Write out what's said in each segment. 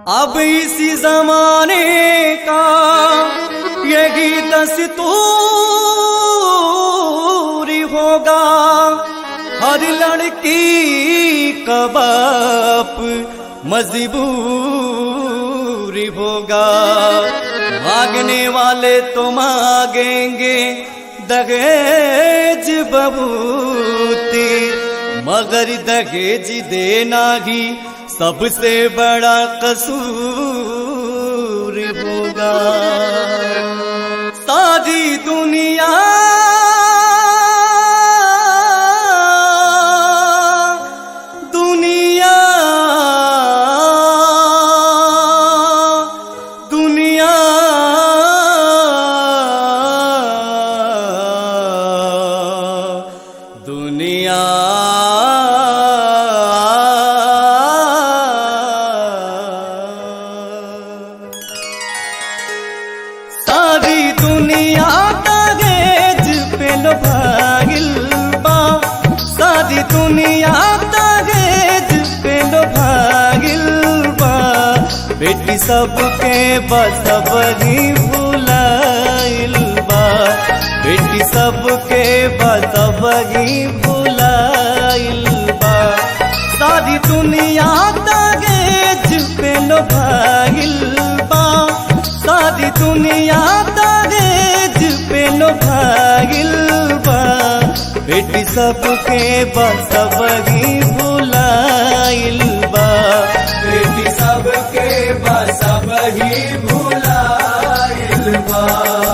अब इसी जमाने का यही दस्तूरी होगा हर लड़की का बाप मजबूरी होगा भागने वाले तो मांगेंगे दहेज बबूती मगर दहेज देना ही सबसे बड़ा कसूर होगा सारी दुनिया दुनिया दुनिया दुनिया सारी दुनिया कागज पे लोभागिल बा सारी दुनिया कागज पे लोभागिल बा बेटी सबके बसबरी भुलाइल बा बेटी सबके बसबरी भुलाइल बा सारी दुनिया कागज पे लोभागिल बा सारी दुनिया दहेज पे लोभागिल बा बेटी सबके बसबगी भुलाइल बा बेटी सबके बसबही भुलाइल बा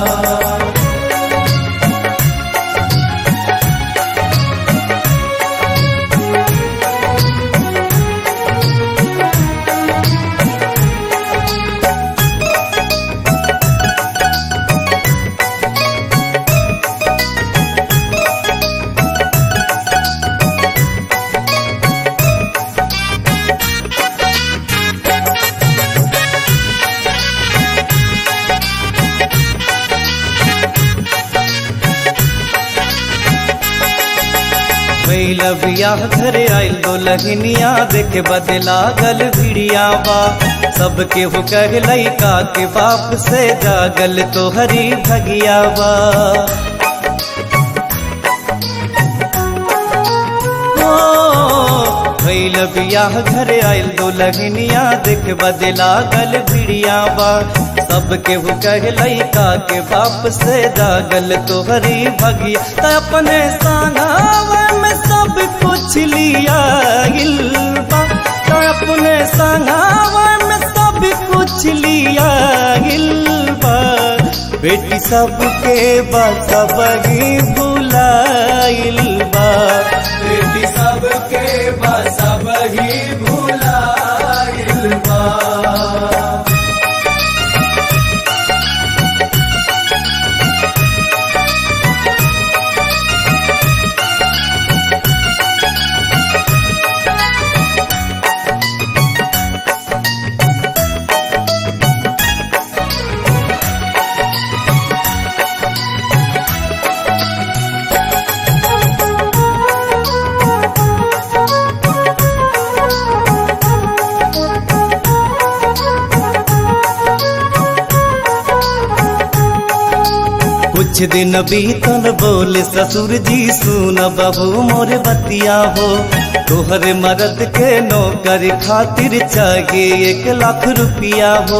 भैल बियाह घरे आइल दो लहनिया देखे बदला गल भिड़िया बा सबके हो कह लैका के बाप से जागल तो हरी भगिया बा भैल बियाह घरे आइल दो लगनिया देख बदला गल भिड़िया बा सबके हो कह लैका के बाप से जागल तोहरी भगिया त अपने सांगावा में सब कुछ लिया गिलबा त अपने सांगावा में सब कुछ लिया गिलबा बेटी सबके बसबगी भुलाइल बा बेटी सबके बसबही भुलाइल बा कुछ दिन बीतल बोले ससुर जी सुन बाबू मोर बतिया हो तोहरे मरद के नौकर खातिर चाहिए एक लाख रुपया हो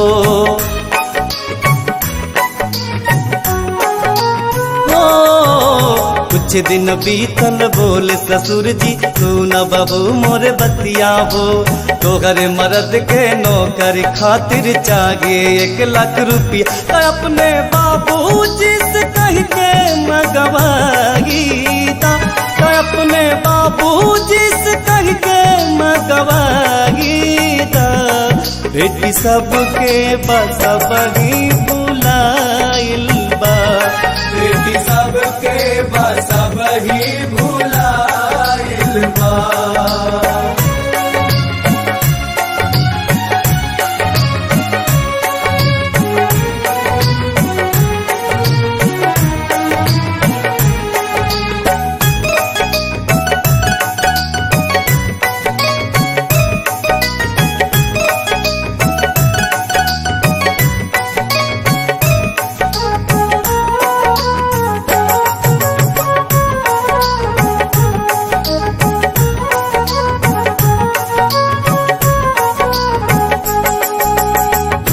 हो, कुछ दिन बीतल बोले ससुर जी सुन बाबू मोर बतिया हो तोहरे मरद के नौकर खातिर चाहिए एक लाख रुपया तो अपने बाबू जी से कह के मगवागी ता तो अपने बाबू जी से कह के मगवागी ता बेटी सबके बसबगी बुलाइल बा बेटी सबके बसबही भुलाइल बा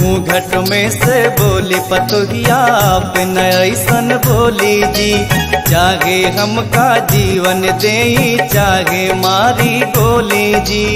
घूंघट में से बोली पतोहिया पे न ऐसन बोली जी चाहे हमका जीवन दे चाहे मारी गोली जी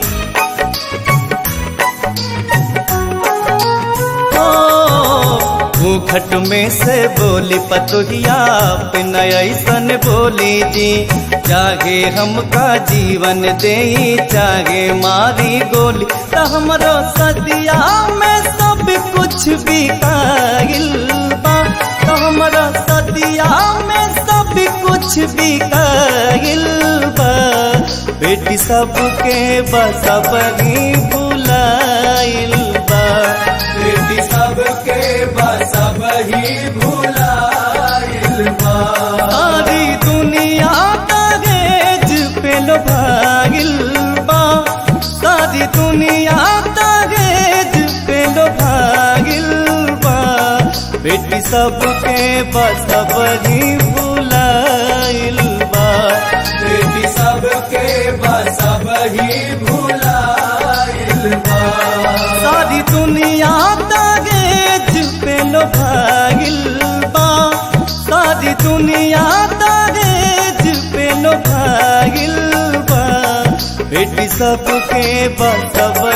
घूंघट में से बोली पतोहिया पे न ऐसन बोली जी चाहे हमका जीवन दे चाहे मारी गोली त हमरो सदिया में सब कुछ बिकाइल बा त हमरो सदिया में सब कुछ बिकाइल बा बेटी सबके बसब ही भुलाइल बा बेटी सबके बसब ही भुलाइल बा सारी दुनिया कागज पे लो भागिल बा सारी दुनिया कागज पे लो भागिल बा बेटी सबके बसब ही भुलाइल बा बेटी सबके बसब ही भुलाइल बा सारी दुनिया कागज पे लो भागिल बा सारी दुनिया कागज पे लो भागिल बा बेटी सबके बसब